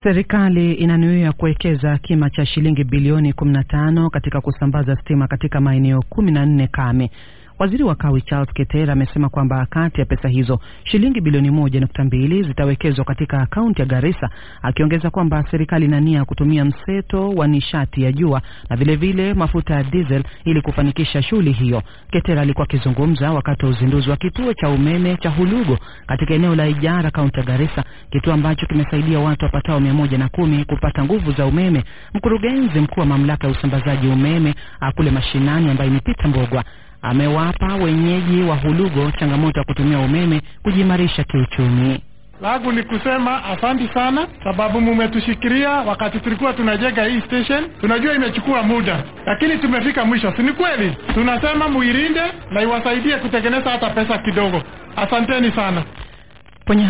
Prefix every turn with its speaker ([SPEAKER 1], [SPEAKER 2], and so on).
[SPEAKER 1] Serikali inanuia kuwekeza kima cha shilingi bilioni 15 katika kusambaza stima katika maeneo 14 kame. Waziri wa Kawi Charles Keter amesema kwamba kati ya pesa hizo shilingi bilioni moja nukta mbili zitawekezwa katika kaunti ya Garissa, akiongeza kwamba serikali ina nia kutumia mseto wa nishati ya jua na vilevile vile mafuta ya diesel ili kufanikisha shughuli hiyo. Keter alikuwa akizungumza wakati wa uzinduzi wa kituo cha umeme cha Hulugo katika eneo la Ijara, kaunti ya Garissa, kituo ambacho kimesaidia watu wapatao mia moja na kumi kupata nguvu za umeme. Mkurugenzi mkuu wa mamlaka ya usambazaji umeme kule mashinani ambaye ni Peter Mbogwa amewapa wenyeji wa Hulugo changamoto ya kutumia umeme kujimarisha kiuchumi.
[SPEAKER 2] Langu ni kusema asanti sana, sababu mumetushikilia wakati tulikuwa tunajenga hii station. Tunajua imechukua muda, lakini tumefika mwisho, si ni kweli? Tunasema muilinde na iwasaidie kutengeneza hata pesa kidogo. Asanteni sana.